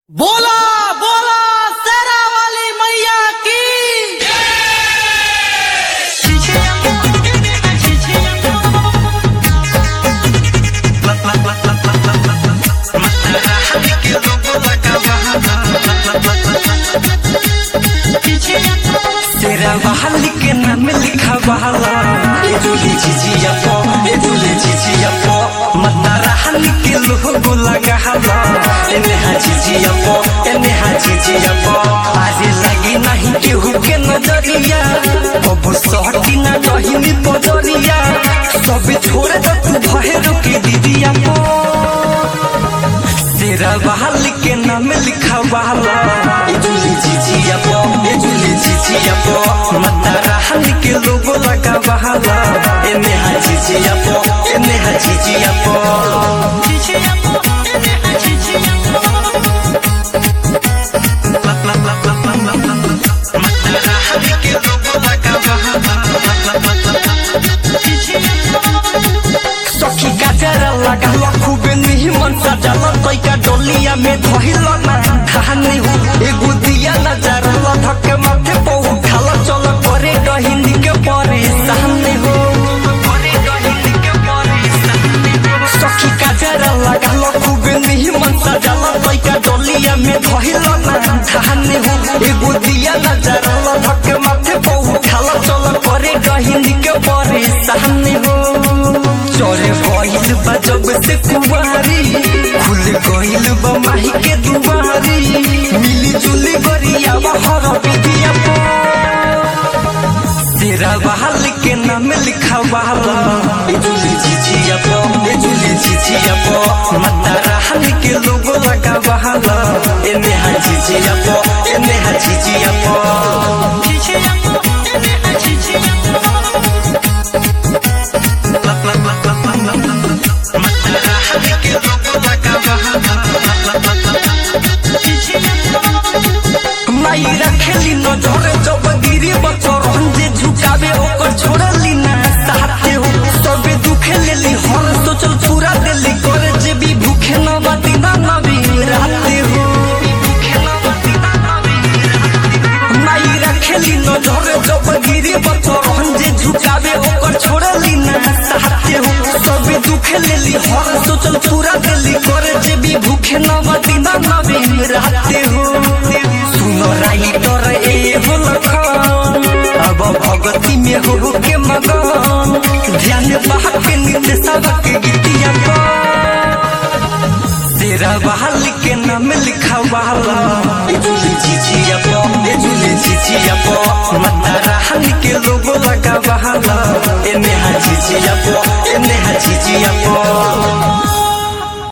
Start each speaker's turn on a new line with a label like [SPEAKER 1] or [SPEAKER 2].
[SPEAKER 1] बोला बोला शेरा वाली मैया की
[SPEAKER 2] तेरा बहाल के नाम लिखा बहाला ए जुली झिझिया पो ए जुली झिझिया पो मता रहल के लोगो लगा हला ए नेहा झिझिया पो ए नेहा झिझिया पो आज लगी नहीं केहू के नजरिया अब सहटी ना रही बजरिया सब छोड़ दे तू भहेरो के दीदिया पो तेरा बहाल के नाम लिखा बहाला ए जुली झिझिया पो ए जुली झिझिया पो मता रहल के लोगो लगा बहाला ए नेहा झिझिया पो ए नेहा झिझिया पो सखी का जरा लगा लो खूबे नहीं मन सजल तैका डोलिया में धइल ना कहानी हो एगो दिया नजर ला धक्के माथे पे उठाल चल करे हिंदी के परे सामने हो सखी का जरा लगा लो खूबे नहीं मन सजल तैका डोलिया में धइल ना कहानी हो एगो दिया नजर ला धक्के माथे पे उठाल चल करे हिंदी के परे सामने हो चोरे गइल बा जब से कुवारी खुल गइल बा माही के दुआरी मिली जुली गरिया हर विधिया पो तेरा बहाल के नाम लिखा बहाला ए जुली झिझिया पो ए जुली झिझिया पो मता रहल के लोगो लगा बहाला ए नेहा झिझिया पो ए नेहा झिझिया पो माई रखेली नजर जब गिरी बचर जे झुकावे ओकर छोड़ली ना साथे हो सबे दुखे लेली हर सोचल पूरा देली करे जे भी भूखे न बाती ना नबी राते हो माई रखेली नजर जब गिरी बचर जे झुकावे ओकर छोड़ली ना साथे हो सबे दुखे लेली हर सोचल पूरा देली करे जे भी भूखे न बाती ना नबी राते हो सुनो राइटर ए हो लखन अब भगती में हो के मगन ध्यान बहा के नित्य सबक गीतिया पर तेरा बहाल के नाम लिखा बहाला